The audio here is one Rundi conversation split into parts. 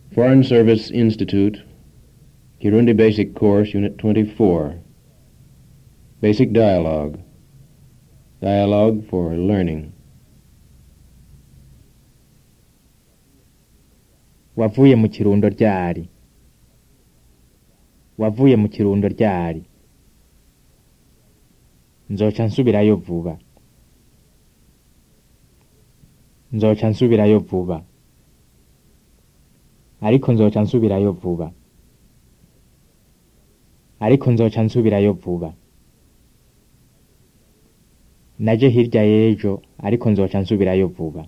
Foreign Service Institute, Kirundi Basic Course, Unit 24. Basic Dialogue. Dialogue for Learning. wavuye mu kirundo ryari wavuye mu kirundo ryari nzoca nsubirayo vuba nzoca nsubirayo vuba ariko nzoca nsubirayo vuba ariko nzoca nsubirayo vuba naje hirya y'ejo ariko nzoca nsubirayo vuba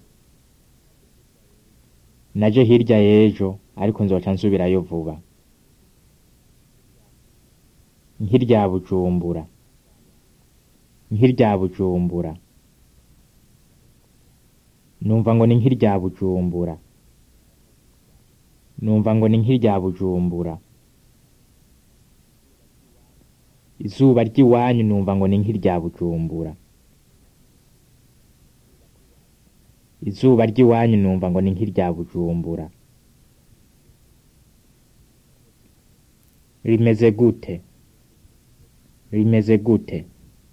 naje hirya y'ejo ariko nzoca nsubirayo vuba nk'irya bujumbura nk'irya bujumbura numva ngo ni nk'irya bujumbura numva ngo ni nk'irya bujumbura izuba ry'iwanyu numva ngo ni nk'irya bujumbura izuba ry'iwanyu numva ngo ni nk'irya bujumbura rimeze gute rimeze gute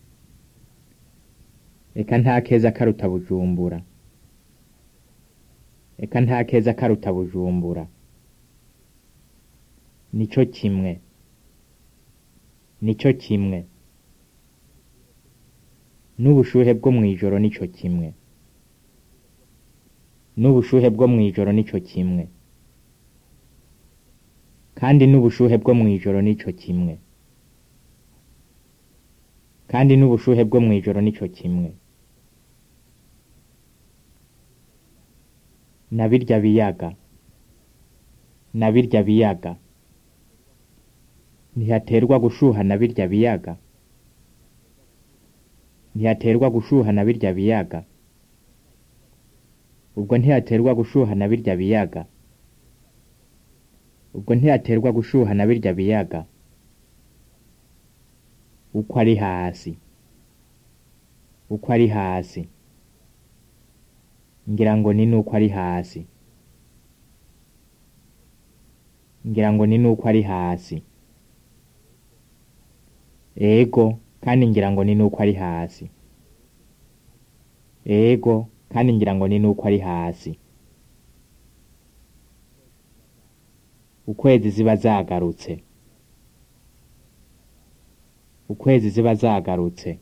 eka nta keza karuta bujumbura eka nta keza karuta bujumbura nico kimwe nico kimwe n'ubushuhe bwo mw'ijoro nico kimwe n'ubushuhe bwo mw'ijoro nico kimwe kandi n'ubushuhe bwo mw'ijoro nico kimwe kandi n'ubushuhe bwo mw'ijoro nico kimwe na birya biyaga na birya biyaga ntihaterwa gushuha na birya biyaga ntihaterwa gushuha na birya biyaga ubwo ntihaterwa gushuha na birya biyaga ubwo ntihaterwa gushuha na birya biyaga uko ari hasi uko ari hasi ngira ngo ni nuko ari hasi ngira ngo ni nuko ari hasi ego kandi ngira ngo ni nuko ari hasi ego kandi ngira ngo ni nuko ari hasi ukwezi ziba zagarutse ukwezi ziba zagarutse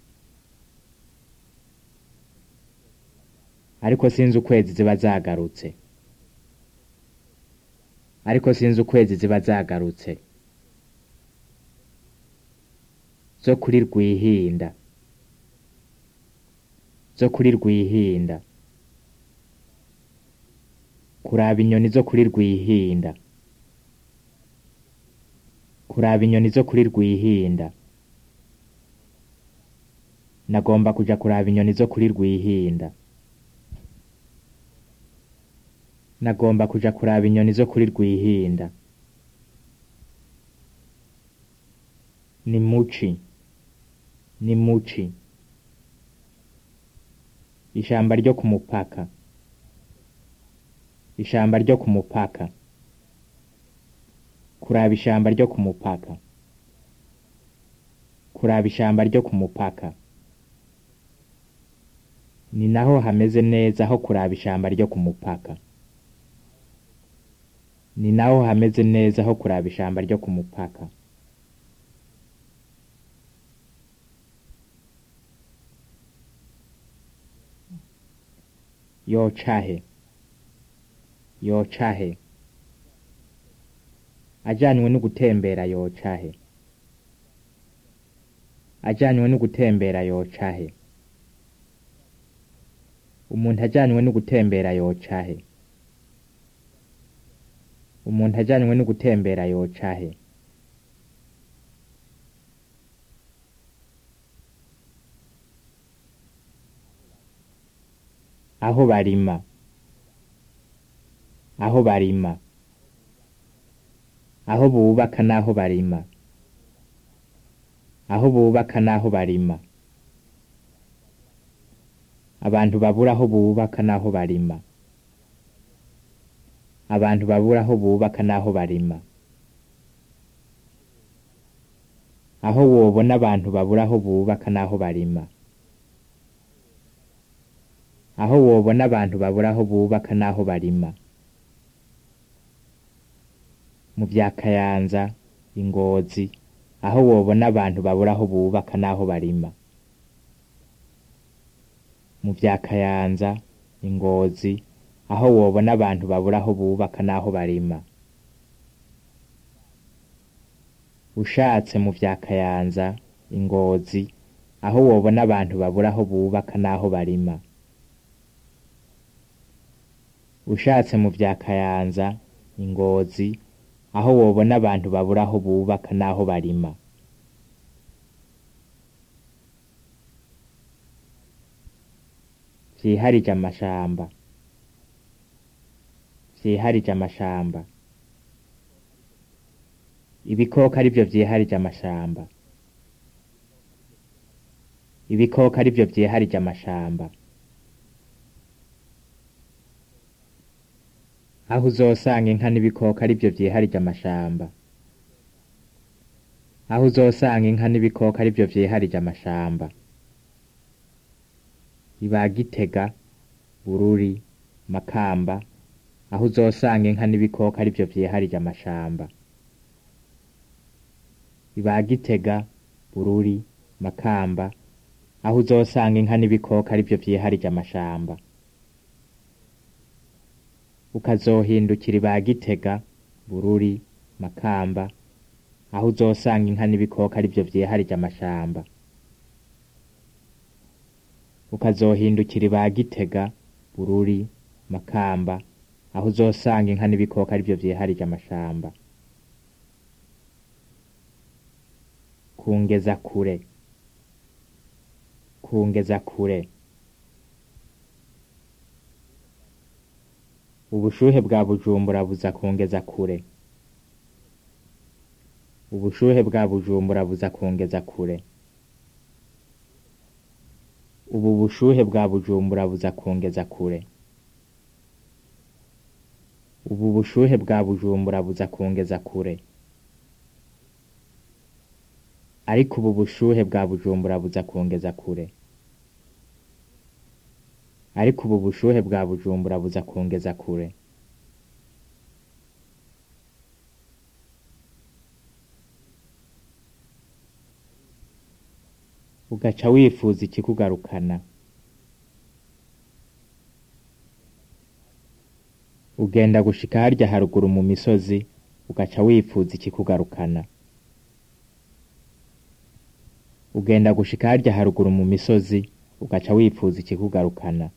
ariko sinzi ukwezi ziba zagarutse ariko sinzi ukwezi ziba zagarutse zo kuri rwihinda zo kuri rwihinda kuraba inyoni zo kuri rwihinda kuraba inyoni zo kuri rwihinda nagomba kuja kuraba inyoni zo kuri rwihinda nagomba kuja kuraba inyoni zo kuri rwihinda ni muci ni muci ishamba ryo ku mupaka ishamba ryo ku mupaka kuraba ishamba ryo ku mupaka kuraba ishamba ryo ku mupaka ni naho hameze neza ho kuraba ishamba ryo ku mupaka ni naho hameze neza ho kuraba ishamba ryo ku mupaka yocahe yocahe ajanywe no gutembera yocahe ajanywe no gutembera yocahe umuntu ajanywe no gutembera yocahe umuntu ajanywe no gutembera yocahe aho barima aho barima aho bubaka n'aho barima aho bubaka n'aho barima abantu babura aho bubaka n'aho barima abantu babura aho bubaka n'aho barima aho wobona abantu babura aho bubaka n'aho barima aho wobona abantu babura aho bubaka n'aho barima mu vya kayanza ingozi aho wobona abantu babura aho bubaka n'aho barima mu vya kayanza ingozi aho wobona abantu babura aho bubaka n'aho barima ushatse mu vya kayanza ingozi aho wobona abantu babura aho bubaka n'aho barima ushatse mu vya kayanza ingozi aho wobona abantu babura aho bubaka n'aho barima vyiharije amashamba vyiharije amashamba ibikoko ari vyo vyiharije amashamba ibikoko ari vyo vyiharije amashamba aho uzosanga inka n'ibikoko ari vyo vyiharije amashamba aho uzosanga inka n'ibikoko ari vyo vyiharije amashamba iba gitega bururi makamba aho uzosanga inka n'ibikoko ari vyo vyiharije amashamba iba gitega bururi makamba aho uzosanga inka n'ibikoko ari vyo vyiharije amashamba ukazohindukira iba gitega bururi makamba aho uzosanga inka n'ibikoko ari vyo vyiharije amashamba ukazohindukira iba gitega bururi makamba aho uzosanga inka n'ibikoko ari vyo vyiharije amashamba kungeza kure kungeza kure ubushuhe bwa bujumbura buza kungeza kure ubushuhe bwa bujumbura buza kungeza kure ubu bushuhe bwa bujumbura buza kungeza kure ubu bushuhe bwa bujumbura buza kungeza kure ariko ubu bushuhe bwa bujumbura buza kungeza kure ariko ubu bushuhe bwa bujumbura buza kungeza kure ugaca wifuza ikikugarukana ugenda gushika harya haruguru mu misozi ugaca wifuza ikikugarukana ugenda gushika harya haruguru mu misozi ugaca wifuza ikikugarukana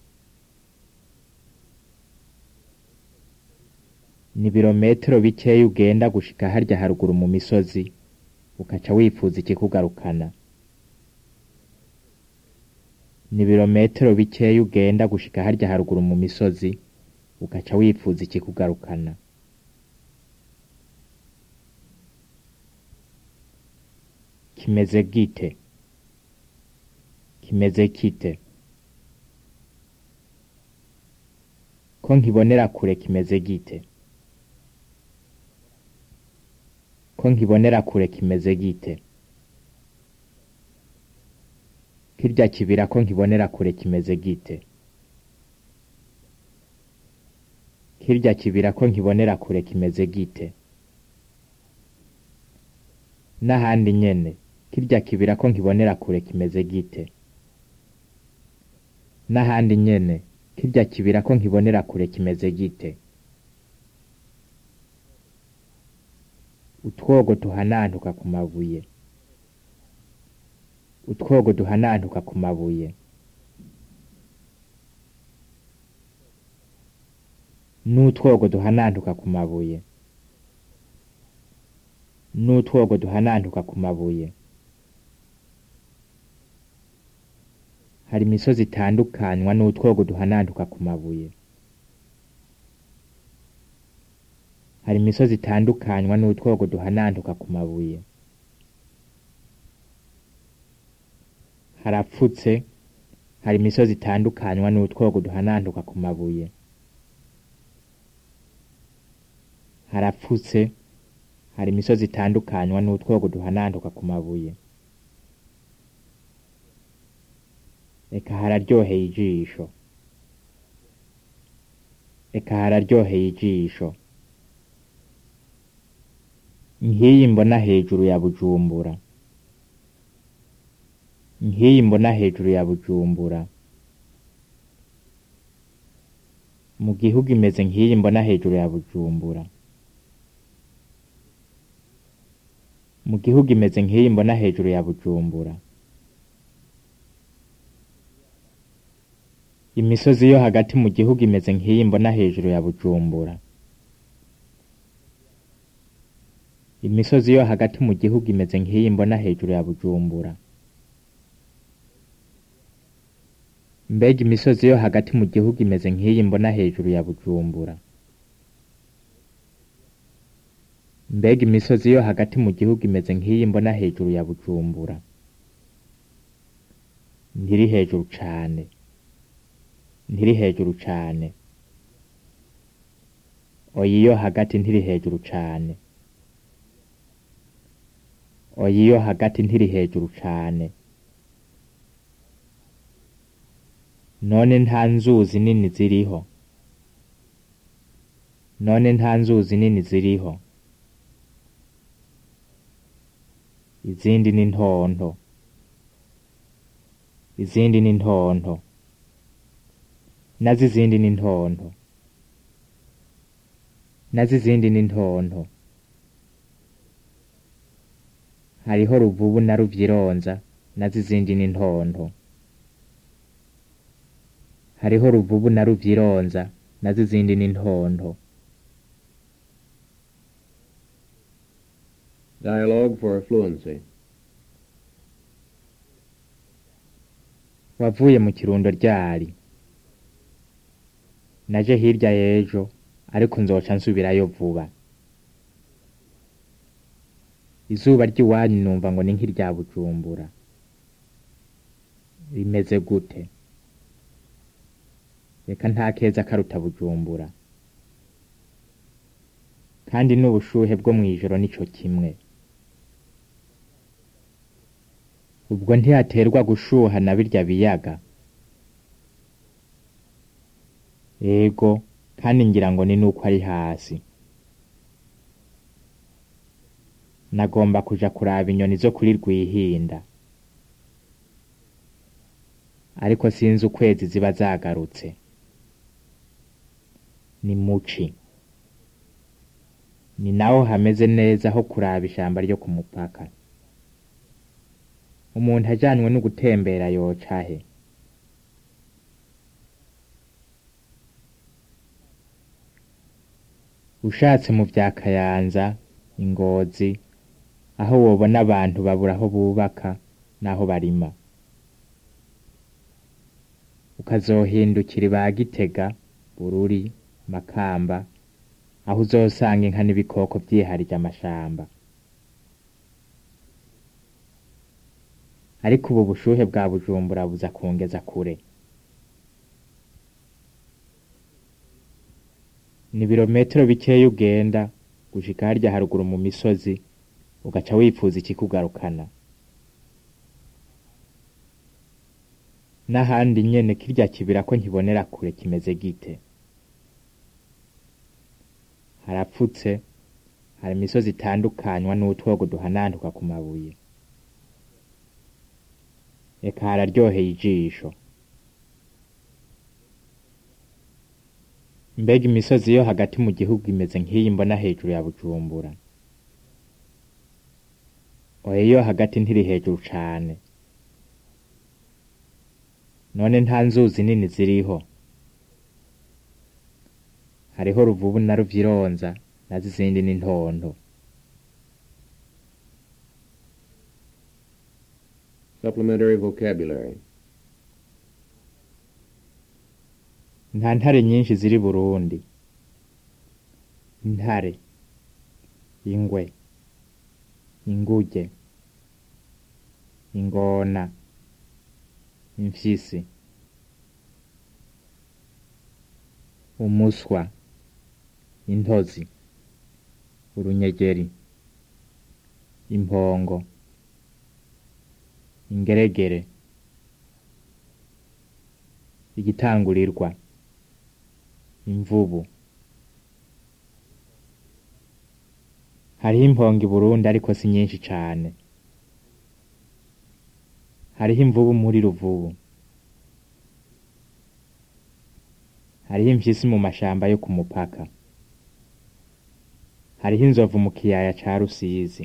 ni ibirometero bikeya ugenda gushika harya haruguru mu misozi ugaca wifuza ikikugarukana ni ibirometero bikeya ugenda gushika harya haruguru mu misozi ugaca wifuza ikikugarukana kimeze gite kimeze kite ko nkibonera kure kimeze gite ko nkibonera kure kimeze gite kirya kibira ko nkibonera kure kimeze gite kirya kibira ko nkibonera kure kimeze gite n'ahandi nyene kirya kibira ko nkibonera kure kimeze gite n'ahandi nyene kirya kibira ko nkibonera kure kimeze gite utwogo tuhanantuka ku mabuye utwogo duhanantuka ku mabuye n'utwogo duhanantuka ku mabuye n'utwogo duhanantuka ku mabuye hari imisozi itandukanywa n'utwogo duhanantuka ku mabuye hari imisozi itandukanywa n'utwogo duhanantuka ku mabuye harapfutse hari imisozi itandukanywa n'utwogo duhanantuka ku mabuye harapfutse hari imisozi itandukanywa n'utwogo duhanantuka ku mabuye eka hararyoheye ijisho eka hararyoheye ijisho nk'iyi mbona hejuru ya bujumbura nk'iyi mbona hejuru ya bujumbura mu gihugu imeze nk'iyi mbona hejuru ya bujumbura mu gihugu imeze nk'iyi mbona hejuru ya bujumbura imisozi yo hagati mu gihugu imeze nk'iyi mbona hejuru ya bujumbura imisozi yo hagati mu gihugu imeze nk'iyi mbona hejuru ya bujumbura mbega imisozi yo hagati mu gihugu imeze nk'iyi mbona hejuru ya bujumbura mbega imisozi yo hagati mu gihugu imeze nk'iyi mbona hejuru ya bujumbura ntiri hejuru cane ntiri hejuru cane oya iyo hagati ntiri hejuru cane oya iyo hagati ntiri hejuru cane none nta nzuzi nini ziriho none nta nzuzi nini ziriho izindi ni ntonto izindi ni ntonto nazo izindi ni ntonto nazo izindi ni ntonto hariho ruvubu na ruvyironza nazo izindi ni ntonto hariho ruvubu na ruvyironza nazo izindi ni ntonto Dialogue for fluency. wavuye mu kirundo ryari naje hirya y'ejo ariko nzoca nsubirayo vuba izuba ry'iwanyu numva ngo ni nk'irya bujumbura rimeze gute reka nta keza karuta bujumbura kandi n'ubushuhe bwo mw'ijoro nico kimwe ubwo ntihaterwa gushuha na birya biyaga ego kandi ngira ngo ni nuko ari hasi nagomba kuja kuraba inyoni zo kuri rwihinda ariko sinzi ukwezi ziba zagarutse ni muci ni naho hameze neza ho kuraba ishamba ryo ku mupaka umuntu ajanywe no gutembera yoca he ushatse mu vya kayanza ingozi aho wobona abantu babura aho bubaka n'aho barima ukazohindukira iba gitega bururi makamba aho uzosanga inka n'ibikoko vyiharije amashamba ariko ubu bushuhe bwa bujumbura buza kungeza kure ni ibirometero bikeya ugenda gushika harya haruguru mu misozi ugaca wifuza ikikugarukana n'ahandi nyene kirya kibira ko nkibonera kure kimeze gite harapfutse hari imisozi itandukanywa n'utwogo duhanantuka ku mabuye eka hararyoheye ijisho mbega imisozi yo hagati mu gihugu imeze nk'iyi mbona hejuru ya bujumbura oya yo hagati ntiri hejuru cane none nta nzuzi nini ziriho hariho ruvubu na ruvyironza nazo izindi ni ntonto Supplementary vocabulary. nta ntare nyinshi ziri burundi intare ingwe inguge ingona imfyisi umuswa intozi urunyegeri impongo ingeregere igitangurirwa imvubu hariho impongo i Burundi ariko si nyinshi cane hariho imvubu muri ruvubu hariho impyisi mu mashamba yo ku mupaka hariho inzovu mu kiyaya ca Rusizi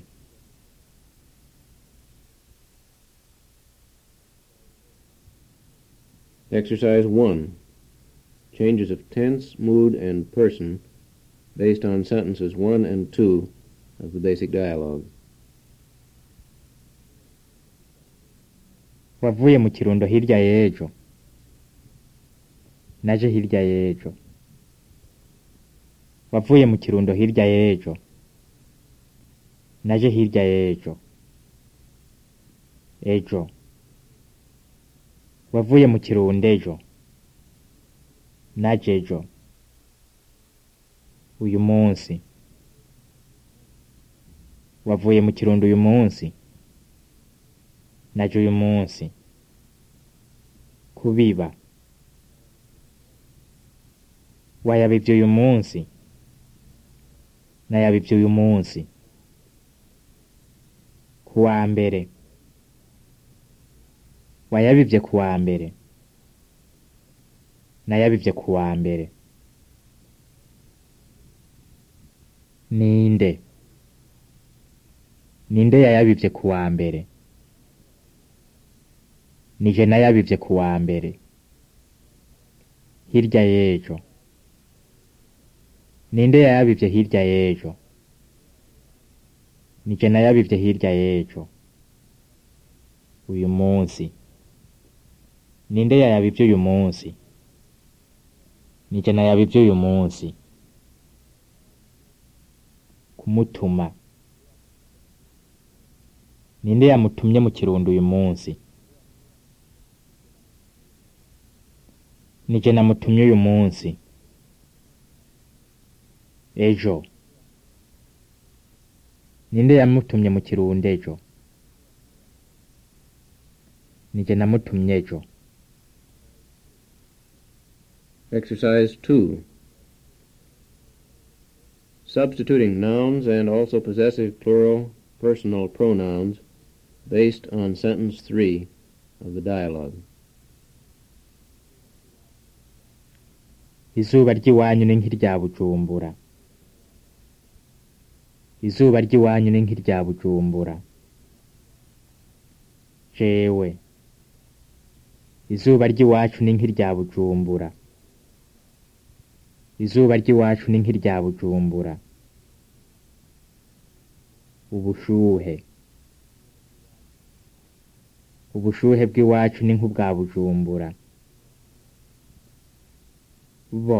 Exercise 1. Changes of tense, mood, and person based on sentences 1 and 2 of the basic dialogue. wavuye mu kirundo hirya y'ejo naje hirya y'ejo wavuye mu kirundo hirya y'ejo naje hirya y'ejo ejo wavuye mu kirundo ejo naje ejo uyu munsi wavuye mu kirundo uyu munsi naje uyu munsi kubiba wayabivye uyu munsi nayabivye uyu munsi kuwa mbere wayabivye kuwa mbere nayabivye kuwa mbere ninde ninde yayabivye kuwa mbere nije nayabivye kuwa mbere hirya y'ejo ninde yayabivye hirya y'ejo nije nayabivye hirya y'ejo uyu munsi ninde yayabivye uyu munsi nije nayabivye uyu munsi kumutuma ninde yamutumye mu kirundo uyu munsi nije namutumye uyu munsi ejo ninde yamutumye mu kirundo ejo nije namutumye ejo Exercise 2. Substituting nouns and also possessive plural personal pronouns based on sentence 3 of the dialogue. izuba ry'iwanyu ni nk'irya bujumbura izuba ry'iwanyu ni nk'irya bujumbura jewe izuba ry'iwacu ni nk'irya bujumbura izuba ry'iwacu ni nk'irya bujumbura ubushuhe ubushuhe bw'iwacu ni nk'ubwa bujumbura bo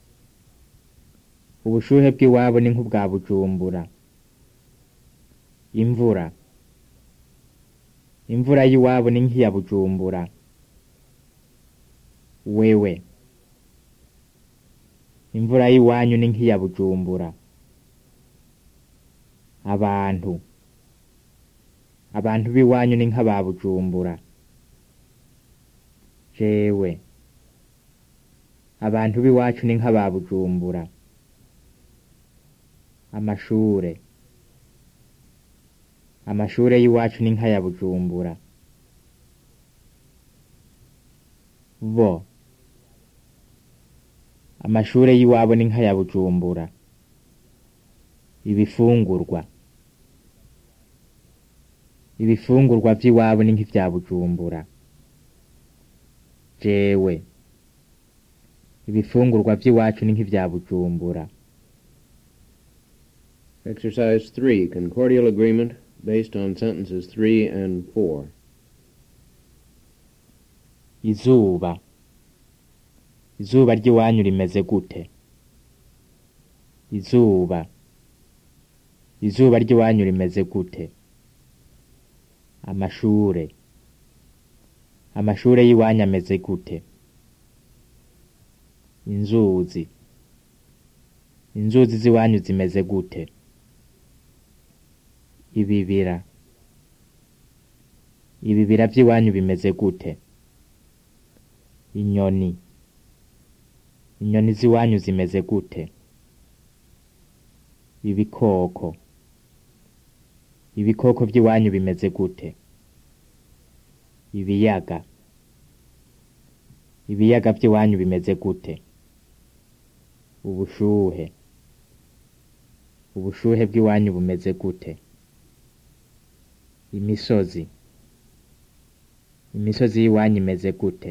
ubushuhe bw'iwabo ni nk'ubwa bujumbura imvura imvura y'iwabo ni nk'iya bujumbura wewe imvura y'iwanyu ni nk'iya bujumbura abantu abantu b'iwanyu ni nk'aba bujumbura jewe abantu b'iwacu ni nk'aba bujumbura amashure amashure y'iwacu ni nk'aya bujumbura bo amashure y'iwabo ni nk'aya bujumbura ibifungurwa ibifungurwa vy'iwabo ni nk'ivya bujumbura jewe ibifungurwa vy'iwacu ni nk'ivya bujumbura Exercise 3. Concordial agreement based on sentences 3 and 4. izuba izuba ry'iwanyu rimeze gute izuba izuba ry'iwanyu rimeze gute amashure amashure y'iwanyu ameze gute inzuzi inzuzi z'iwanyu zimeze gute ibibira ibibira by'iwanyu bimeze gute inyoni inyoni z'iwanyu zimeze gute ibikoko ibikoko by'iwanyu bimeze gute ibiyaga ibiyaga by'iwanyu bimeze gute ubushuhe ubushuhe bw'iwanyu bumeze gute imisozi imisozi y'iwanyu imeze gute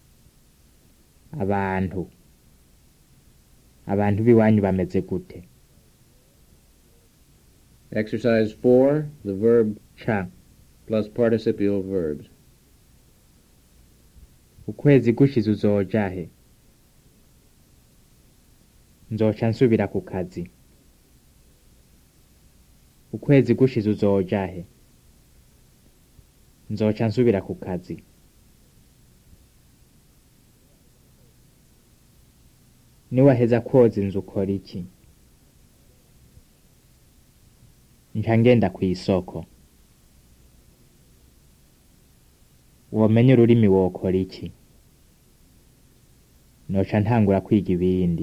abantu abantu b'iwanyu bameze gute Exercise 4, the verb ca plus participial verbs. ukwezi gushize uzoja he nzoca nsubira ku kazi ukwezi gushize uzoja he nzoca nsubira ku kazi niwaheza kwoza inzu ukora iki nca ngenda kw'isoko womenya ururimi wokora iki noca ntangura kwiga ibindi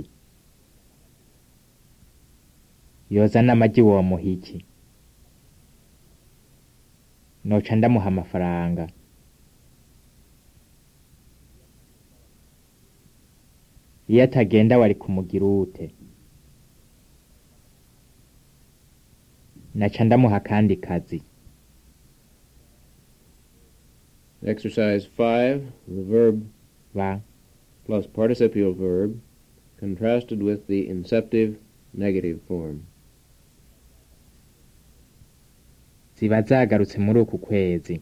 yoza n'amagi womuha iki noca ndamuha amafaranga iyo atagenda wari kumugira ute naca ndamuha akandi kazi Exercise 5, the verb ba plus participial verb contrasted with the inceptive negative form. ziba zagarutse muri uku kwezi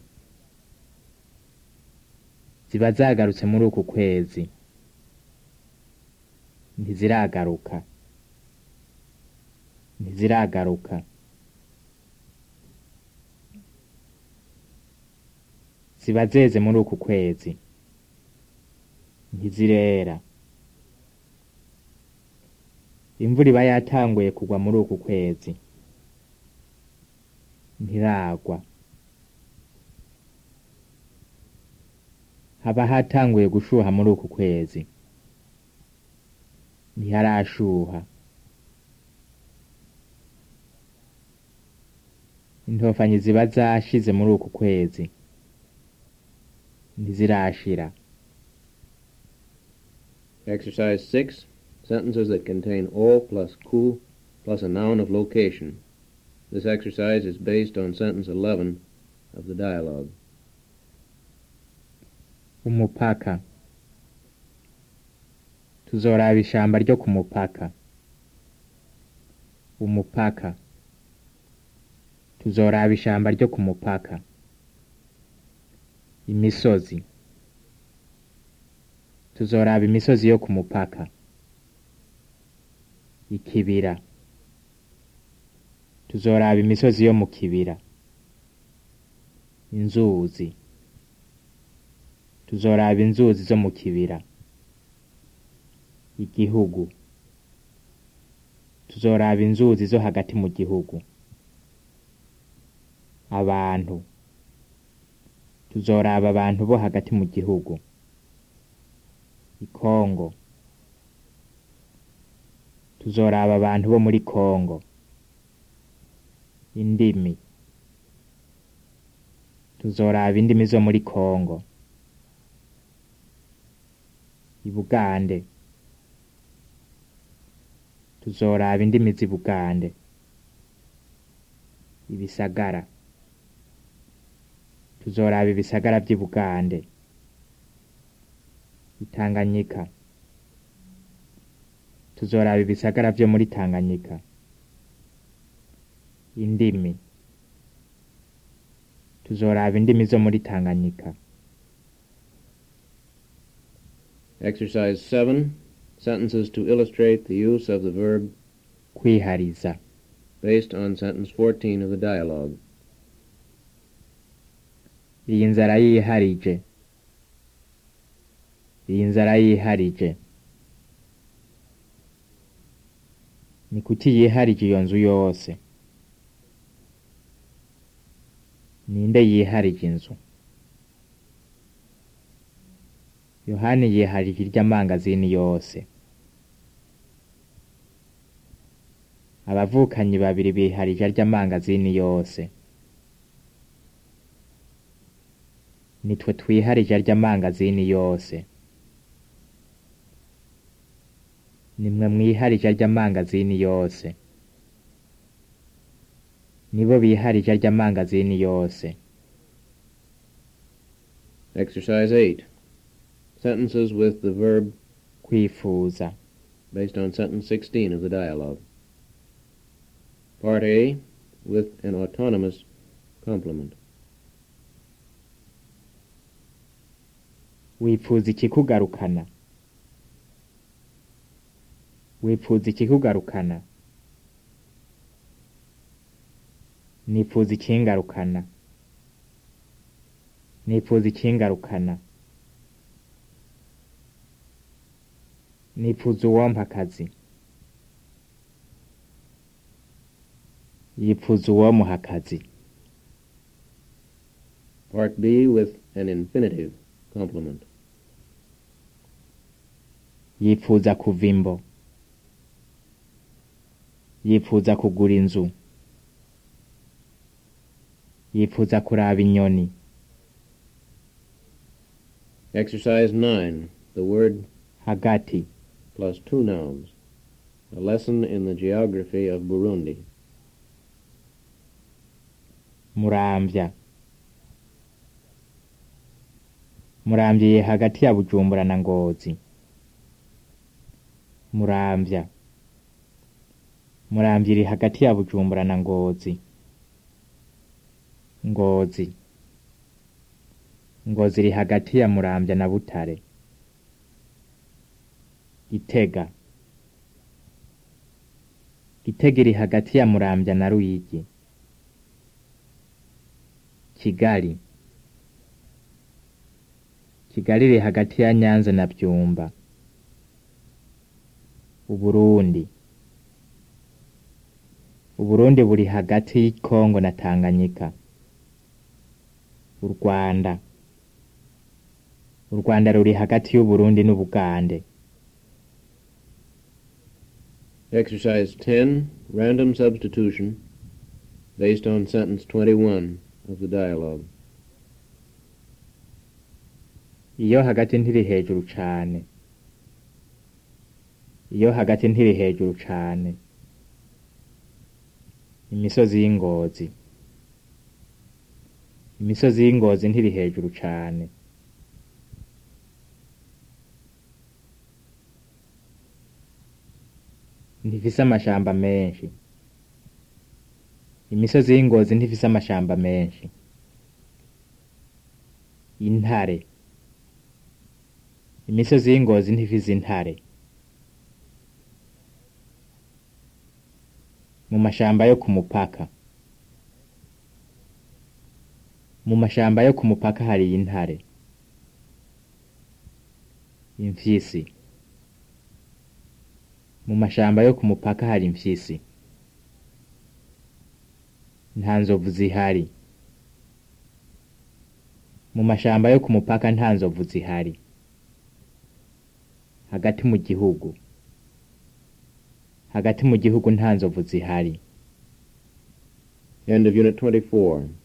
ziba zagarutse muri uku kwezi ntiziragaruka ntiziragaruka ziba zeze muri uku kwezi ntizirera imvura iba yatanguye kugwa muri uku kwezi ntiragwa haba hatanguye gushuha muri uku kwezi ntiharashuha intofanyi ziba zashize muri uku kwezi ntizirashira Exercise 6, sentences that contain all plus ku plus a noun of location. This exercise is based on sentence 11 of the dialogue. umupaka tuzoraba ishamba ryo ku mupaka umupaka tuzoraba ishamba ryo ku mupaka imisozi tuzoraba imisozi yo ku mupaka ikibira tuzoraba imisozi yo mu kibira inzuzi tuzoraba inzuzi zo mu kibira igihugu tuzoraba inzuzi zo hagati mu gihugu abantu tuzoraba abantu bo hagati mu gihugu ikongo tuzoraba abantu bo muri kongo indimi tuzoraba indimi zo muri kongo ibugande tuzoraba indimi z'i bugande ibisagara tuzoraba ibisagara by'i bugande itanganyika tuzoraba ibisagara byo muri tanganyika indimi tuzoraba indimi zo muri tanganyika Exercise 7, sentences to illustrate the use of the verb kwihariza based on sentence 14 of the dialogue. iyi nzara yiharije iyi nzara yiharije ni kuki yiharije iyo nzu yose ninde yiharije inzu yohani yiharije iry'amangazini yose abavukanyi babiri biharije ary'amangazini yose nitwe twiharije ary'amangazini yose nimwe mwiharije ary'amangazini yose nibo biharije ary'amangazini yose Exercise 8. Sentences with the verb kwifuza based on sentence 16 of the dialogue. Part A with an autonomous complement. wifuza ikikugarukana wifuza ikikugarukana nifuza ikingarukana nifuza ikingarukana nifuza uwompa akazi yifuza uwomuha akazi Part B with an infinitive complement. yifuza kuva imbo yifuza kugura inzu yifuza kuraba inyoni Exercise 9. The word hagati plus two nouns. A lesson in the geography of Burundi. muramvya muramvye hagati ya bujumbura na ngozi muramvya muramvya iri hagati ya bujumbura na ngozi ngozi ngozi iri hagati ya muramvya na butare gitega gitega iri hagati ya muramvya na ruyigi kigali kigali iri hagati ya nyanza na byumba uburundi uburundi buri hagati y'ikongo na tanganyika u rwanda u rwanda ruri hagati y'uburundi n'ubugande Exercise 10. Random substitution based on sentence 21 of the dialogue. iyo hagati ntiri hejuru cane iyo hagati ntiri hejuru cane imisozi y'ingozi imisozi y'ingozi ntiri hejuru cane ntifise amashamba menshi imisozi y'ingozi ntifise amashamba menshi intare imisozi y'ingozi ntifise intare mu mashamba yo ku mupaka mu mashamba yo ku mupaka hari intare imfyisi mu mashamba yo ku mupaka hari imfyisi nta nzovu zihari mu mashamba yo ku mupaka nta nzovu zihari hagati mu gihugu hagati mu gihugu nta nzovu zihari End of Unit 24.